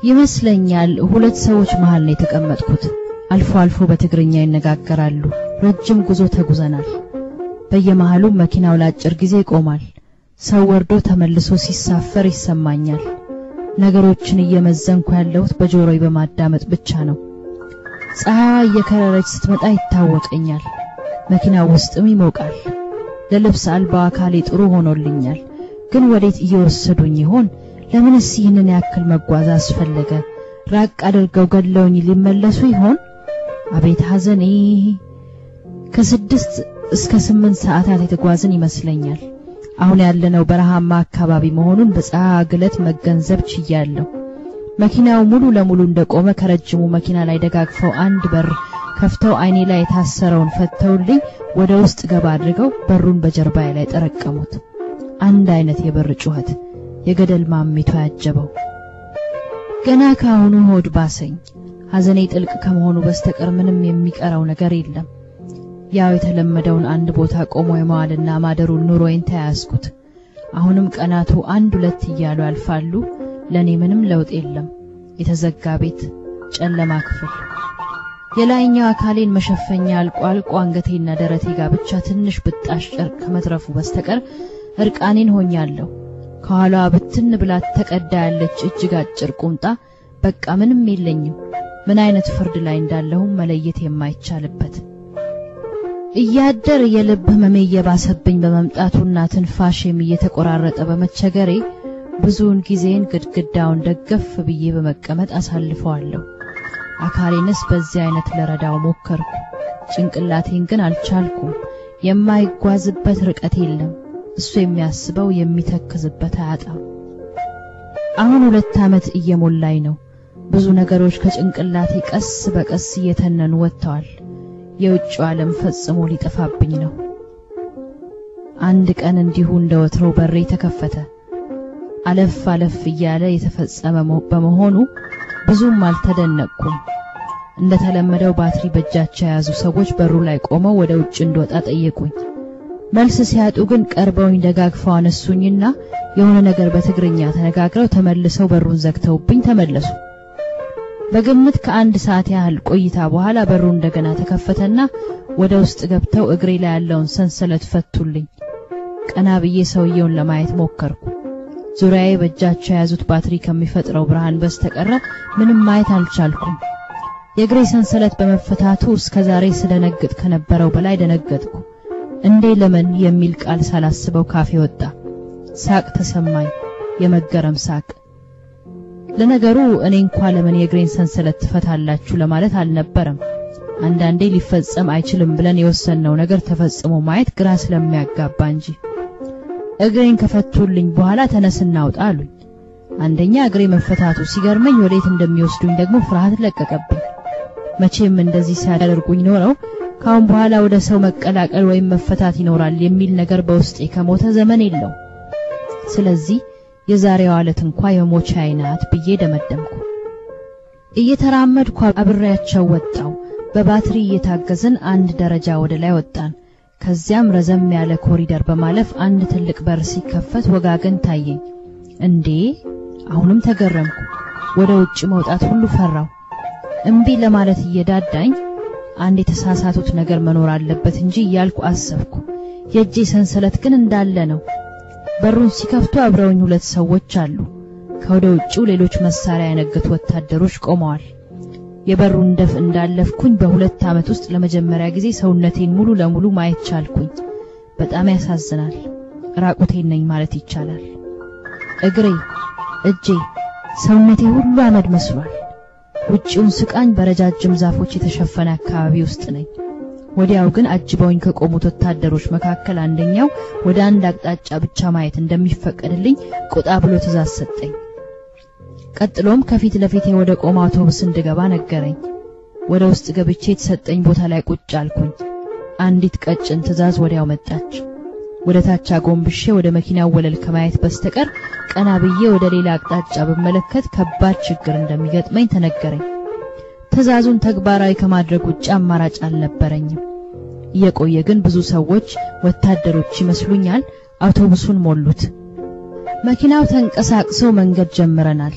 ይመስለኛል ሁለት ሰዎች መሃል ነው የተቀመጥኩት። አልፎ አልፎ በትግርኛ ይነጋገራሉ። ረጅም ጉዞ ተጉዘናል። በየመሃሉ መኪናው ለአጭር ጊዜ ይቆማል። ሰው ወርዶ ተመልሶ ሲሳፈር ይሰማኛል። ነገሮችን እየመዘንኩ ያለሁት በጆሮዬ በማዳመጥ ብቻ ነው። ፀሐይዋ እየከረረች ስትመጣ ይታወቀኛል። መኪናው ውስጥም ይሞቃል። ለልብስ አልባው አካሌ ጥሩ ሆኖልኛል። ግን ወዴት እየወሰዱኝ ይሆን? ለምንስ ይህንን ያክል መጓዝ አስፈለገ? ራቅ አድርገው ገድለውኝ ሊመለሱ ይሆን? አቤት ሐዘኔ! ከስድስት እስከ ስምንት ሰዓታት የተጓዝን ይመስለኛል። አሁን ያለነው በረሃማ አካባቢ መሆኑን በፀሐይ ግለት መገንዘብ ችያለሁ። መኪናው ሙሉ ለሙሉ እንደቆመ ከረጅሙ መኪና ላይ ደጋግፈው አንድ በር ከፍተው አይኔ ላይ የታሰረውን ፈተውልኝ ወደ ውስጥ ገባ አድርገው በሩን በጀርባዬ ላይ ጠረቀሙት። አንድ አይነት የበር ጩኸት የገደል ማሚቶ ያጀበው። ገና ከአሁኑ ሆድ ባሰኝ። ሐዘኔ ጥልቅ ከመሆኑ በስተቀር ምንም የሚቀረው ነገር የለም። ያው የተለመደውን አንድ ቦታ ቆሞ የመዋልና ማደሩን ኑሮዬን ተያያዝኩት። አሁንም ቀናቱ አንድ ሁለት እያሉ ያልፋሉ። ለኔ ምንም ለውጥ የለም። የተዘጋ ቤት፣ ጨለማ ክፍል። የላይኛው አካሌን መሸፈኛ አልቆ አልቆ አንገቴና ደረቴ ጋር ብቻ ትንሽ ብጣሽ ጨርቅ ከመትረፉ በስተቀር እርቃኔን ሆኛለሁ። ከኋላዋ ብትን ብላ ተቀዳ ያለች እጅግ አጭር ቁምጣ፣ በቃ ምንም የለኝም። ምን አይነት ፍርድ ላይ እንዳለሁም መለየት የማይቻልበት እያደር የልብ ህመሜ እየባሰብኝ በመምጣቱና ትንፋሼም እየተቆራረጠ በመቸገሬ ብዙውን ጊዜን ግድግዳውን ደገፍ ብዬ በመቀመጥ አሳልፈዋለሁ። አካሌንስ በዚህ አይነት ለረዳው ሞከርኩ። ጭንቅላቴን ግን አልቻልኩም። የማይጓዝበት ርቀት የለም። እሱ የሚያስበው የሚተክዝበት አያጣም። አሁን ሁለት ዓመት እየሞላኝ ነው። ብዙ ነገሮች ከጭንቅላቴ ቀስ በቀስ እየተነኑ ወጥተዋል። የውጭው ዓለም ፈጽሞ ሊጠፋብኝ ነው። አንድ ቀን እንዲሁ እንደ ወትሮው በሬ ተከፈተ። አለፍ አለፍ እያለ የተፈጸመ በመሆኑ ብዙም አልተደነቅኩም። እንደተለመደው ባትሪ በእጃቸው የያዙ ሰዎች በሩ ላይ ቆመው ወደ ውጭ እንድወጣ ጠየቁኝ። መልስ ሲያጡ ግን ቀርበውኝ ደጋግፈው አነሱኝና የሆነ ነገር በትግርኛ ተነጋግረው ተመልሰው በሩን ዘግተውብኝ ተመለሱ። በግምት ከአንድ ሰዓት ያህል ቆይታ በኋላ በሩ እንደገና ተከፈተና ወደ ውስጥ ገብተው እግሬ ላይ ያለውን ሰንሰለት ፈቱልኝ። ቀና ብዬ ሰውየውን ለማየት ሞከርኩ። ዙሪያዬ በእጃቸው የያዙት ባትሪ ከሚፈጥረው ብርሃን በስተቀረ ምንም ማየት አልቻልኩም። የእግሬ ሰንሰለት በመፈታቱ እስከ ዛሬ ስደነግጥ ከነበረው በላይ ደነገጥኩ። እንዴ ለምን የሚል ቃል ሳላስበው ካፌ ወጣ። ሳቅ ተሰማኝ፣ የመገረም ሳቅ። ለነገሩ እኔ እንኳ ለምን የእግሬን ሰንሰለት ትፈታላችሁ ለማለት አልነበረም። አንዳንዴ ሊፈጸም አይችልም ብለን የወሰንነው ነገር ተፈጽሞ ማየት ግራ ስለሚያጋባ እንጂ። እግሬን ከፈቱልኝ በኋላ ተነስ እናውጣ አሉኝ። አንደኛ እግሬ መፈታቱ ሲገርመኝ ወዴት እንደሚወስዱኝ ደግሞ ፍርሃት ለቀቀብኝ። መቼም እንደዚህ ሲያደርጉኝ ኖረው ካሁን በኋላ ወደ ሰው መቀላቀል ወይም መፈታት ይኖራል የሚል ነገር በውስጤ ከሞተ ዘመን የለው። ስለዚህ የዛሬዋ ዕለት እንኳ የሞቻዬ ናት ብዬ ደመደምኩ። እየተራመድኩ አብሬያቸው ወጣው። በባትሪ እየታገዝን አንድ ደረጃ ወደ ላይ ወጣን። ከዚያም ረዘም ያለ ኮሪደር በማለፍ አንድ ትልቅ በር ሲከፈት ወጋገን ታየኝ። እንዴ! አሁንም ተገረምኩ። ወደ ውጭ መውጣት ሁሉ ፈራው። እምቢ ለማለት እየዳዳኝ አንድ የተሳሳቱት ነገር መኖር አለበት እንጂ እያልኩ አሰብኩ። የእጄ ሰንሰለት ግን እንዳለ ነው። በሩን ሲከፍቱ አብረውኝ ሁለት ሰዎች አሉ። ከወደ ውጭው ሌሎች መሳሪያ ያነገቱ ወታደሮች ቆመዋል። የበሩን ደፍ እንዳለፍኩኝ በሁለት ዓመት ውስጥ ለመጀመሪያ ጊዜ ሰውነቴን ሙሉ ለሙሉ ማየት ቻልኩኝ። በጣም ያሳዝናል። ራቁቴን ነኝ ማለት ይቻላል። እግሬ፣ እጄ፣ ሰውነቴ ሁሉ አመድ መስሏል። ውጪውን ስቃኝ በረጃጅም ዛፎች የተሸፈነ አካባቢ ውስጥ ነኝ። ወዲያው ግን አጅበውኝ ከቆሙት ወታደሮች መካከል አንደኛው ወደ አንድ አቅጣጫ ብቻ ማየት እንደሚፈቀድልኝ ቆጣ ብሎ ትእዛዝ ሰጠኝ። ቀጥሎም ከፊት ለፊቴ ወደ ቆመ አውቶቡስ እንድገባ ነገረኝ። ወደ ውስጥ ገብቼ የተሰጠኝ ቦታ ላይ ቁጭ አልኩኝ። አንዲት ቀጭን ትእዛዝ ወዲያው መጣች። ወደ ታች አጎንብሼ ወደ መኪናው ወለል ከማየት በስተቀር ቀና ብዬ ወደ ሌላ አቅጣጫ ብመለከት ከባድ ችግር እንደሚገጥመኝ ተነገረኝ። ትዕዛዙን ተግባራዊ ከማድረግ ውጭ አማራጭ አልነበረኝም። እየቆየ ግን ብዙ ሰዎች ወታደሮች ይመስሉኛል አውቶቡሱን ሞሉት። መኪናው ተንቀሳቅሶ መንገድ ጀምረናል።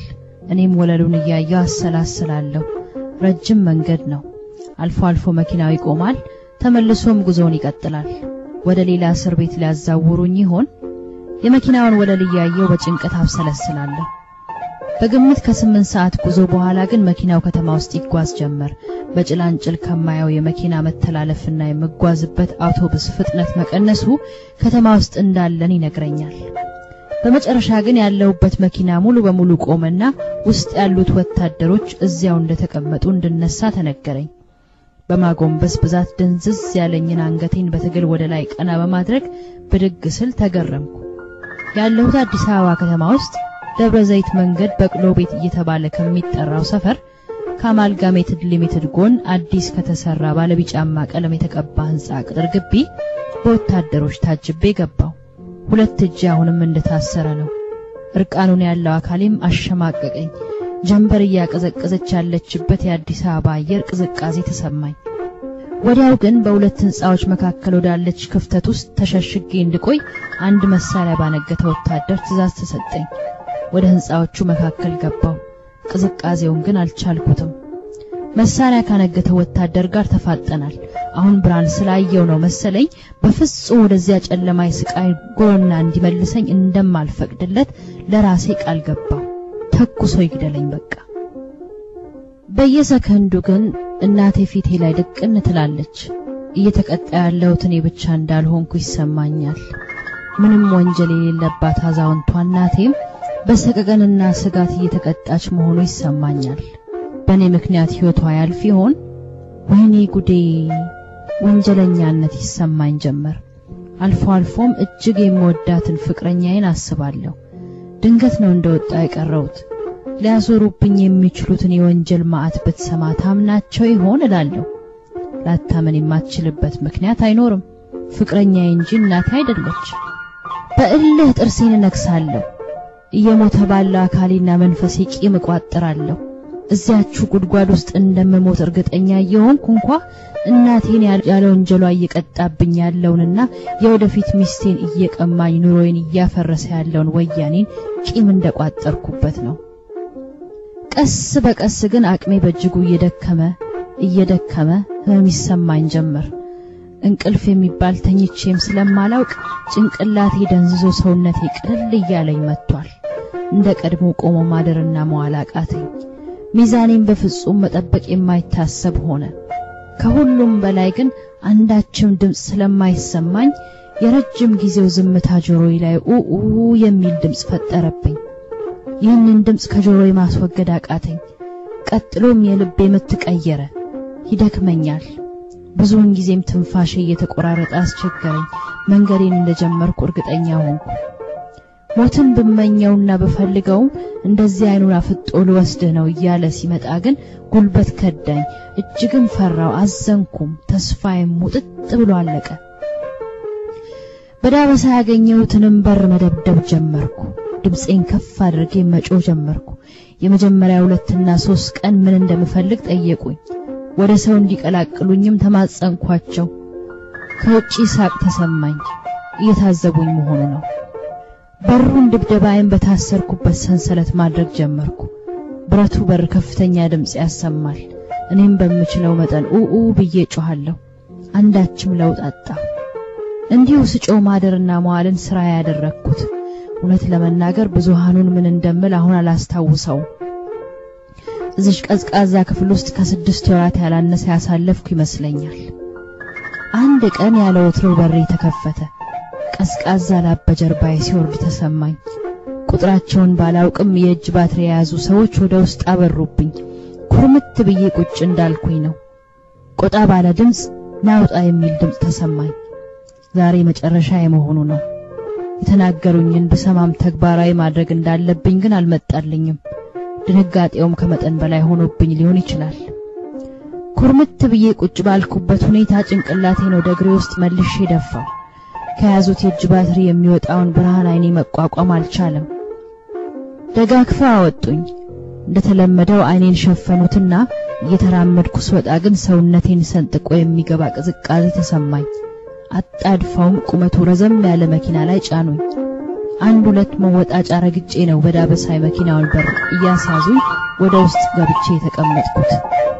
እኔም ወለሉን እያየው አሰላስላለሁ። ረጅም መንገድ ነው። አልፎ አልፎ መኪናው ይቆማል፣ ተመልሶም ጉዞውን ይቀጥላል። ወደ ሌላ እስር ቤት ሊያዛውሩኝ ይሆን? የመኪናውን ወለል እያየው በጭንቀት አብሰለስላለሁ። በግምት ከስምንት ሰዓት ጉዞ በኋላ ግን መኪናው ከተማ ውስጥ ይጓዝ ጀመር። በጭላንጭል ከማየው የመኪና መተላለፍና የምጓዝበት አውቶቡስ ፍጥነት መቀነሱ ከተማ ውስጥ እንዳለን ይነግረኛል። በመጨረሻ ግን ያለሁበት መኪና ሙሉ በሙሉ ቆመና ውስጥ ያሉት ወታደሮች እዚያው እንደተቀመጡ እንድነሳ ተነገረኝ። በማጎንበስ ብዛት ድንዝዝ ያለኝን አንገቴን በትግል ወደ ላይ ቀና በማድረግ ብድግ ስል ተገረምኩ። ያለሁት አዲስ አበባ ከተማ ውስጥ ደብረ ዘይት መንገድ በቅሎ ቤት እየተባለ ከሚጠራው ሰፈር ከአማልጋሜትድ ሊሚትድ ጎን አዲስ ከተሰራ ባለቢጫማ ቀለም የተቀባ ህንጻ ቅጥር ግቢ በወታደሮች ታጅቤ ገባው። ሁለት እጅ አሁንም እንደታሰረ ነው። እርቃኑን ያለው አካሌም አሸማቀቀኝ። ጀንበር እያቀዘቀዘች ያለችበት የአዲስ አበባ አየር ቅዝቃዜ ተሰማኝ። ወዲያው ግን በሁለት ህንጻዎች መካከል ወዳለች ክፍተት ውስጥ ተሸሽጌ እንድቆይ አንድ መሳሪያ ባነገተ ወታደር ትእዛዝ ተሰጠኝ። ወደ ህንጻዎቹ መካከል ገባው። ቅዝቃዜውን ግን አልቻልኩትም። መሳሪያ ካነገተ ወታደር ጋር ተፋጠናል። አሁን ብርሃን ስላየው ነው መሰለኝ በፍጹም ወደዚያ ጨለማ የስቃይ ጎሮና እንዲመልሰኝ እንደማልፈቅድለት ለራሴ ቃል ገባው። ተኩሶ ይግደለኝ በቃ። በየሰከንዱ ግን እናቴ ፊቴ ላይ ድቅን ትላለች። እየተቀጣ ያለሁት እኔ ብቻ እንዳልሆንኩ ይሰማኛል። ምንም ወንጀል የሌለባት አዛውንቷ እናቴም በሰቀቀንና ስጋት እየተቀጣች መሆኑ ይሰማኛል። በእኔ ምክንያት ሕይወቷ ያልፍ ይሆን? ወይኔ ጉዴ! ወንጀለኛነት ይሰማኝ ጀመር። አልፎ አልፎም እጅግ የምወዳትን ፍቅረኛዬን አስባለሁ። ድንገት ነው እንደወጣ የቀረሁት። ሊያዞሩብኝ የሚችሉትን የወንጀል ማዕት ብትሰማ ታምናቸው ይሆን እላለሁ። ላታመን የማትችልበት ምክንያት አይኖርም። ፍቅረኛዬ እንጂ እናቴ አይደለች። በእልህ ጥርሴን እነክሳለሁ። እየሞተ ባለው አካሌና መንፈሴ ቂም እቋጥራለሁ። እዚያችሁ ጉድጓድ ውስጥ እንደምሞት እርግጠኛ እየሆንኩ እንኳ እናቴን ያለ ወንጀሏ እየቀጣብኝ ያለውንና የወደፊት ሚስቴን እየቀማኝ ኑሮዬን እያፈረሰ ያለውን ወያኔን ቂም እንደቋጠርኩበት ነው። ቀስ በቀስ ግን አቅሜ በእጅጉ እየደከመ እየደከመ ህመም ይሰማኝ ጀመር። እንቅልፍ የሚባል ተኝቼም ስለማላውቅ ጭንቅላቴ ደንዝዞ ሰውነቴ ቅልል እያለኝ መጥቷል። እንደ ቀድሞ ቆሞ ማደርና መዋል አቃተኝ። ሚዛኔን በፍጹም መጠበቅ የማይታሰብ ሆነ። ከሁሉም በላይ ግን አንዳችም ድምፅ ስለማይሰማኝ የረጅም ጊዜው ዝምታ ጆሮዬ ላይ ኡኡ የሚል ድምፅ ፈጠረብኝ። ይህንን ድምፅ ከጆሮዬ ማስወገድ አቃተኝ። ቀጥሎም የልቤ ምት ቀየረ። ይደክመኛል። ብዙውን ጊዜም ትንፋሼ እየተቆራረጠ አስቸገረኝ። መንገዴን እንደጀመርኩ እርግጠኛ ሆንኩ። ሞትን ብመኘውና ብፈልገውም እንደዚህ አይኑን አፍጦ ልወስድህ ነው እያለ ሲመጣ ግን ጉልበት ከዳኝ። እጅግም ፈራው፣ አዘንኩም። ተስፋዬም ሙጥጥ ብሎ አለቀ። በዳበሳ ያገኘሁትንም በር መደብደብ ጀመርኩ። ድምፄን ከፍ አድርጌ መጮህ ጀመርኩ። የመጀመሪያ ሁለትና ሶስት ቀን ምን እንደምፈልግ ጠየቁኝ። ወደ ሰው እንዲቀላቅሉኝም ተማጸንኳቸው። ከውጪ ሳቅ ተሰማኝ። እየታዘቡኝ መሆኑ ነው። በሩን ድብደባዬን በታሰርኩበት ሰንሰለት ማድረግ ጀመርኩ። ብረቱ በር ከፍተኛ ድምፅ ያሰማል። እኔም በምችለው መጠን ኡኡ ብዬ ጮኻለሁ። አንዳችም ለውጥ አጣ። እንዲሁ ስጮህ ማደርና መዋልን ስራ ያደረግኩት። እውነት ለመናገር ብዙሃኑን ምን እንደምል አሁን አላስታውሰውም። እዚሽ ቀዝቃዛ ክፍል ውስጥ ከስድስት ወራት ያላነሰ ያሳለፍኩ ይመስለኛል። አንድ ቀን ያለ ወትሮ በሬ ተከፈተ። ቀዝቃዛ ላብ በጀርባዬ ሲወርድ ተሰማኝ። ቁጥራቸውን ባላውቅም የእጅ ባትሪ የያዙ ሰዎች ወደ ውስጥ አበሩብኝ። ኩርምት ብዬ ቁጭ እንዳልኩኝ ነው። ቆጣ ባለ ድምፅ ናውጣ የሚል ድምፅ ተሰማኝ። ዛሬ መጨረሻ የመሆኑ ነው። የተናገሩኝን ብሰማም ተግባራዊ ማድረግ እንዳለብኝ ግን አልመጣልኝም። ድንጋጤውም ከመጠን በላይ ሆኖብኝ ሊሆን ይችላል። ኩርምት ብዬ ቁጭ ባልኩበት ሁኔታ ጭንቅላቴን ወደ እግሬ ውስጥ መልሼ ደፋው። ከያዙት የእጅ ባትሪ የሚወጣውን ብርሃን አይኔ መቋቋም አልቻለም። ደጋግፈው አወጡኝ። እንደተለመደው አይኔን ሸፈኑትና እየተራመድኩ ስወጣ ግን ሰውነቴን ሰንጥቆ የሚገባ ቅዝቃዜ ተሰማኝ። አጣድፈውም ቁመቱ ረዘም ያለ መኪና ላይ ጫኑኝ። አንድ ሁለት መወጣጫ ረግጬ ነው በዳበሳይ መኪናውን በር እያሳዙኝ ወደ ውስጥ ገብቼ የተቀመጥኩት።